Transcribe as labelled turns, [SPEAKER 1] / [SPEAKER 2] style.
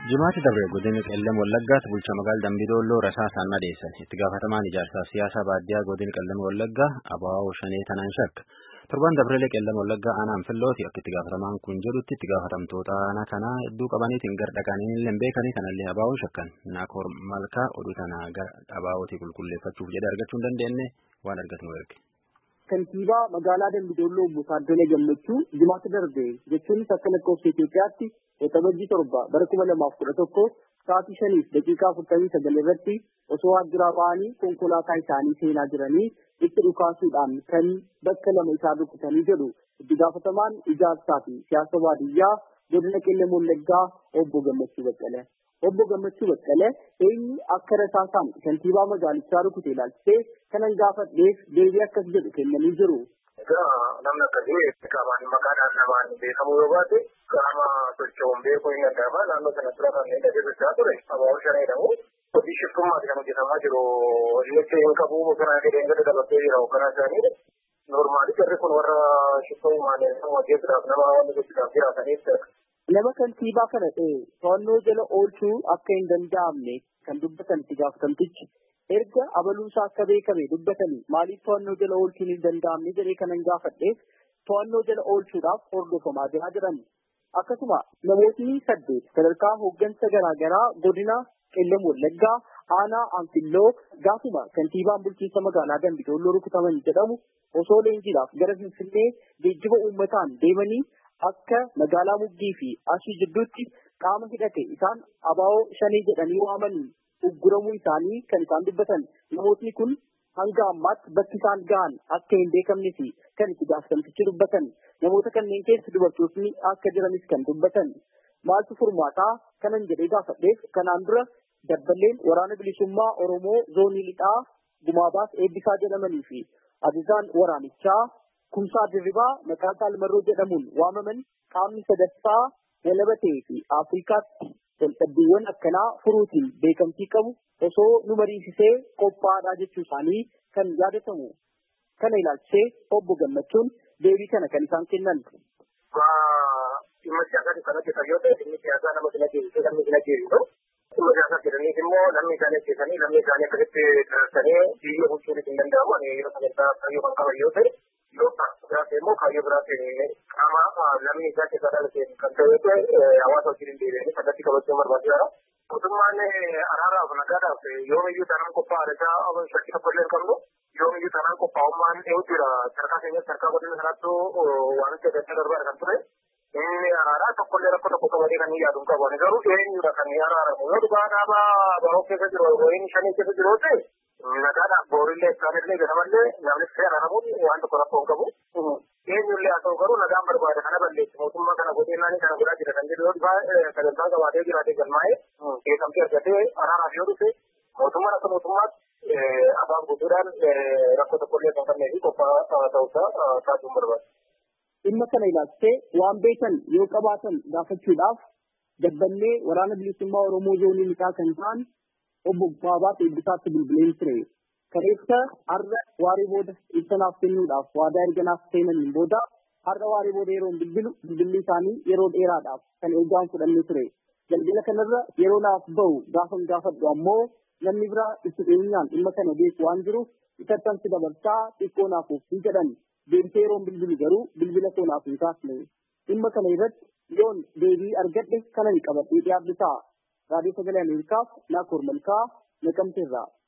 [SPEAKER 1] Jimaatti darbe godina qellem wallaggaatti bulchaa magaalaa Dambidolloo rasaasaan madeessan. Itti gaafatamaan ijaarsaa siyaasaa baadiyyaa godina qellem wallaggaa Abaawoo Shanee Tanaan shakka. Torban dabreelee qellem wallaggaa aanaan fillooti akka itti gaafatamaan kun jedhutti itti gaafatamtoota aanaa kanaa hedduu qabaniitiin gara dhaqanii illee beekanii kanallee Abaawoo shakkan. Naakoor Malkaa oduu tanaa gara Abaawootii qulqulleeffachuuf jedhee argachuu hin dandeenye waan argatu erge.
[SPEAKER 2] Kantiibaa magaalaa Dambidolloo obbo Taaddala Gammachuu jimaatti darbe jechuunis akka lakkoofsa Itoophiyaatti waxabajjii torba bara kuma lamaaf kudha tokko sa'aatii shaniif daqiiqaa afurtamii sagal irratti osoo waajjiraa ba'anii konkolaataa isaanii seenaa jiranii itti dhukaasuudhaan kan bakka lama isaa rukutanii jedhu itti gaafatamaan ijaarsaa fi siyaasa baadiyyaa godina qellem wallaggaa obbo Gammachuu Baqqalee. Obbo Gammachuu Baqqalee eenyu akka rasaasaan kantiibaa magaalichaa rukute ilaalchisee kanan gaafadheef deebii akkas jedhu kennanii jiru.
[SPEAKER 3] Egaa namni akkasii qaban maqaadhaan namaan beekamu yoo baate qaama socho'uun beekuu hin danda'ama. Naannoo sana tura kan inni adeemsichaa ture abaaboo shan jedhamu. Hojii shiftummaati kan hojjetamaa jiru. Illee hin qabu bosonaa gadeen gadi dabalatee jira hoogganaa isaanii. Normaali jarri kun warra shiftummaan hojjetuudhaaf nama wanni gochuudhaaf jiraataniif
[SPEAKER 2] Nama kantiibaa kana ta'e to'annoo jala oolchuu akka hin danda'amne kan dubbatan itti gaafatamtichi erga abaluusaa akka beekame dubbatanii maaliif to'annoo jala oolchuun hin danda'amne jedhee kanan gaafadheef to'annoo jala oolchuudhaaf hordofamaa jiraa jiran. Akkasuma namootni saddeet sadarkaa hooggansa garaagaraa godina qellem wallaggaa aanaa anfilloo gaafuma kantiibaan bulchiinsa magaalaa Dambidolloo rukutaman jedhamu osoo leenjiidhaaf gara Finfinnee geejjiba uummataan deemanii akka magaalaa Muggii fi Ashii jidduutti qaama hidhate isaan abaa'oo shanii jedhanii waamanii ugguramuu isaanii kan isaan dubbatan namootni kun hanga ammaatti bakki isaan gahan akka hin beekamne fi kan itti gaafatamtichi dubbatan namoota kanneen keessa dubartootni akka jiranis kan dubbatan maaltu furmaataa kanan jedhee gaafadheef kanaan dura dabballeen waraana bilisummaa Oromoo zoonii lixaa gumaabaas eebbisaa jedhamanii fi ajajaan waraanichaa kumsaa dirribaa maqaa saalmarroo jedhamuun waamaman qaamni sadaffaa walabatee fi afrikaatti waldhabbiiwwan akkanaa furuutiin beekamtii qabu osoo nu mariisisee qophaa'aadhaa jechuu isaanii kan yaadatamu kana ilaalchisee obbo gammachuun deebii kana kan isaan kennan.
[SPEAKER 3] Dhimma siyaasaa kan hojjetan yoo ta'e dhimmi siyaasaa nama sina deebisee namni sina deebisu. Dhimma siyaasaa jedhaniif immoo namni isaanii ajjeesanii namni isaanii akkasitti dararsanii biyya bulchuun hin danda'amu. Ani yeroo sagantaa kaayyoo kan qaban yoo ta'e yoo biraate immoo kaayyoo biraatiin qaama namni isaa keessaa dhalateen kan ta'e ta'e hawaasa wajjin hin deebi'anii kallattii qabachuun barbaachisaadha. Mootummaan araaraaf nagaadhaaf yoomiyyuu taanaan qophaa'aadha isaa shakkii tokko illee hin qabnu. Yoomiyyuu taanaan qophaa'ummaan eeguudha. Sarkaa keenyas sarkaa godina sanaattuu waamicha adda addaa darbaa kan ture. Inni araaraa tokkollee rakkoo tokko qabatee kan yaadu hin qabu. Ani garuu eenyudha kan araaramu. Yoo dhugaa dhaabaa baroo keessa jiru yookiin shanii keessa jiru ta'e nagaadhaaf boorillee isaanillee ganamallee namni fee araaramuun waan tokko rakkoo hin qabu. Eenyullee haa ta'u garuu nagaan barbaada kana balleessi mootummaa kana godhee naanii kana godhaa jira kan jedhu yoo dhufaa sagantaa qabaatee jiraatee galmaa'ee beekamtii argatee araaraaf yoo dhufe mootummaan akka mootummaatti afaan guutuudhaan rakkoo tokkollee kan qabnee fi qophaa ta'uusaa taasisuun barbaada.
[SPEAKER 2] Dhimma kana ilaalchisee waan beekan yoo qabaatan gaafachuudhaaf dabbannee waraana bilisummaa Oromoo zoonii lixaa kan ta'an obbo Baabaat Eebbisaatti bilbileen ture. Kaleessa har'a waaree booda ibsanaaf kennuudhaaf waadaa erganaaf seenaniin booda har'a waaree booda yeroo bilbilu bilbilli isaanii yeroo dheeraadhaaf kan eegaan fudhannee ture. Galgala kanarra yeroo naaf bahu gaafan gaafadhu ammoo namni biraa itti dhiyeenyaan dhimma kana beeku waan jiruuf isattan si dabarsaa xiqqoo naaf ofii jedhan deemtee yeroon bilbilu garuu bilbila koo naaf hin kaasne. Dhimma kana irratti yoon deebii argadhe kanan qabadhee dhiyaadhu ta'a. Raadiyoo Sagalee Ameerikaaf Naakoor Malkaa Naqamteerraa.